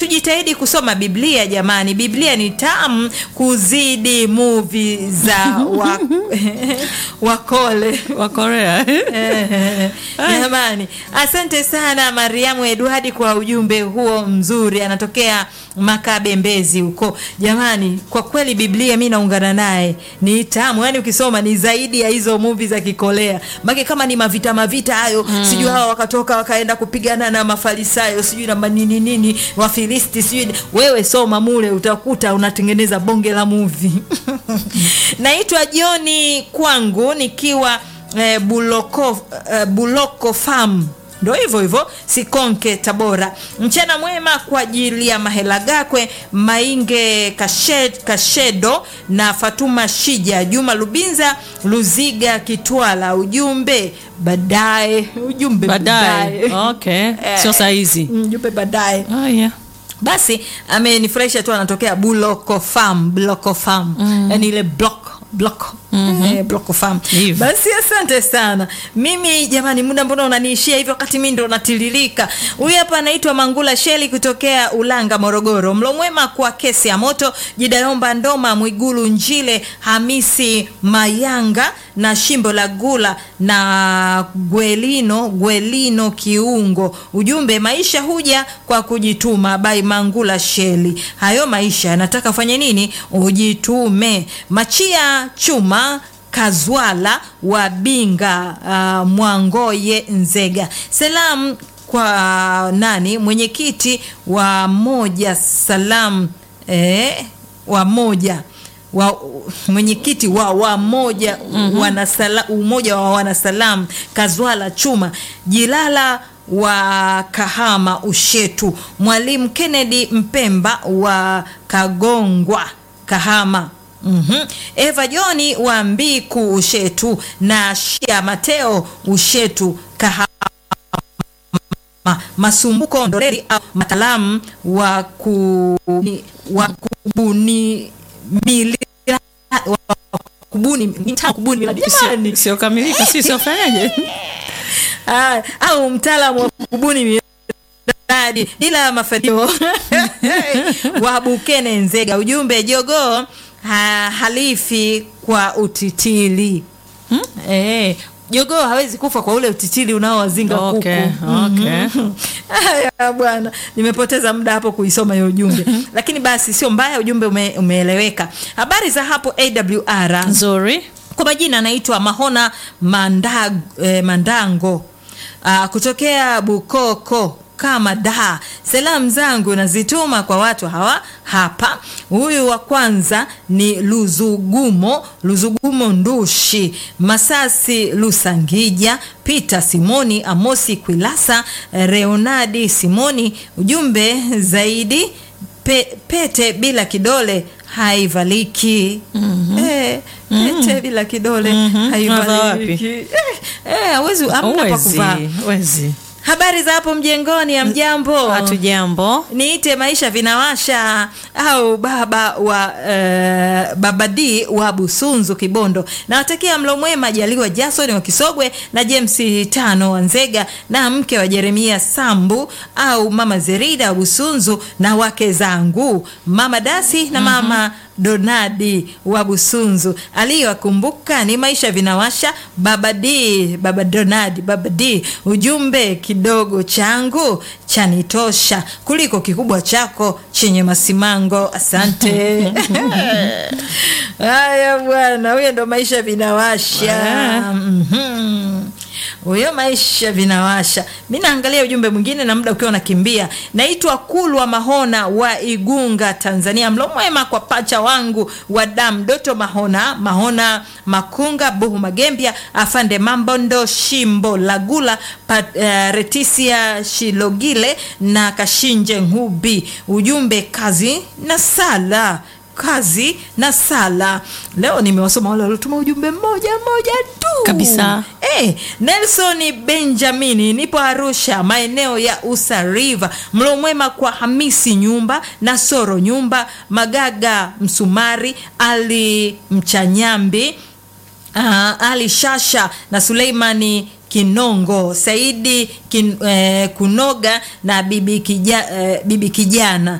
tujitahidi kusoma Biblia jamani. Biblia ni tamu kuzidi movie za wa, wakole wa Korea Eh, jamani, asante sana Mariamu Edwadi kwa ujumbe huo mzuri, anatokea Makabe Mbezi huko. Jamani, kwa kweli Biblia mi naungana naye, ni tamu, yani ukisoma ni zaidi ya hizo movie za Kikolea, make kama ni mavita mavita hayo mm. sijui hawa wakatoka wakaenda kupigana na Mafarisayo sijui na manini nini Wafilisti sijui, wewe soma mule utakuta unatengeneza bonge la movie. Naitwa Joni kwangu nikiwa eh, Buloko, eh, Buloko Farm ndo hivyo hivyo Sikonke Tabora. Mchana mwema kwa ajili ya Mahela Gakwe Mainge Kashed, Kashedo na Fatuma Shija Juma Lubinza Luziga Kitwala. Ujumbe baadaye, ujumbe baadaye. Okay, sio saa hizi. ujumbe baadaye. Oh, yeah. Basi amenifurahisha tu, anatokea Buloko Farm, Buloko Farm mm. yani ile block block mm -hmm. eh, block farm. Hivyo. Basi asante sana. Mimi jamani, muda mbona unaniishia hivyo wakati mimi ndo natiririka. Huyu hapa anaitwa Mangula Sheli kutokea Ulanga, Morogoro. Mlo mwema kwa kesi ya moto, Jidayomba Ndoma, Mwigulu Njile, Hamisi Mayanga na Shimbo la Gula na Gwelino Gwelino Kiungo. Ujumbe, maisha huja kwa kujituma. Bai Mangula Sheli, hayo maisha nataka fanye nini? Ujitume. Machia Chuma Kazwala wa Binga uh, Mwangoye Nzega. Salamu kwa nani? Mwenyekiti wa moja salam eh, wa moja wa mwenyekiti wa wamoja wanasala, umoja wa wanasalam Kazwala Chuma Jilala wa Kahama Ushetu, Mwalimu Kennedy Mpemba wa Kagongwa Kahama. Mhm. Eva Joni wa Mbiku Ushetu na Shia Mateo Ushetu Kahama. Masumbuko Ndoreri au mataalamu wa kubuni wa kubuni mili wa kubuni mtaa kubuni miradi. Jamani. Sio kamilika, si sio fanyaje? Ah, au mtaalamu wa kubuni miradi ila mafanikio wa Bukene Nzega. Ujumbe jogoo ha, halifi kwa utitili hmm? Eh, jogoo hawezi kufa kwa ule utitili unaowazinga Okay, kuku. okay. Haya bwana, nimepoteza muda hapo kuisoma hiyo ujumbe, lakini basi sio mbaya, ujumbe ume, umeeleweka. Habari za hapo AWR Nzuri. kwa majina anaitwa Mahona Mandag, eh, Mandango ah, kutokea Bukoko kama da. Salamu zangu nazituma kwa watu hawa hapa. Huyu wa kwanza ni Luzugumo Luzugumo Ndushi Masasi Lusangija Peter Simoni Amosi Kwilasa Reonadi Simoni. Ujumbe zaidi pe, pete bila kidole haivaliki. Eh, pete bila kidole Unavaa haivaliki. Eh, eh, hawezi hamna pa Uwezi, kuvaa. uwezi. Habari za hapo mjengoni, ya mjambo? Hatujambo. Niite maisha vinawasha au baba wa uh, baba D wa Busunzu Kibondo. Nawatakia mlo mwema Jaliwa Jason wa Kisogwe na James Tano wa Nzega na mke wa Jeremia Sambu au mama Zerida wa Busunzu na wake zangu mama Dasi na mama Donadi wa Busunzu. Aliyowakumbuka ni maisha vinawasha baba D, baba Donadi, baba D. Ujumbe kidogo changu chanitosha kuliko kikubwa chako chenye masimango. Asante. Haya bwana, huyo ndo maisha vinawasha. Ah. Mhm. Huyo maisha vinawasha. Mi naangalia ujumbe mwingine na muda ukiwa unakimbia. Naitwa Kulwa Mahona wa Igunga, Tanzania. Mlo mwema kwa pacha wangu wa damu Doto Mahona, Mahona Makunga, Buhu Magembia, Afande Mambondo, Shimbo Lagula, Pat, uh, Retisia Shilogile na Kashinje Ngubi. Ujumbe kazi na sala kazi na sala. Leo nimewasoma wale waliotuma ujumbe mmoja mmoja tu Kabisa. Eh, Nelson Benjamini, nipo Arusha, maeneo ya Usa River. Mlo mwema kwa Hamisi Nyumba, Nasoro Nyumba, Magaga Msumari, Ali Mchanyambi, ah, Ali Shasha na Suleimani Kinongo, Saidi kin, eh, Kunoga na bibi, kija, eh, bibi kijana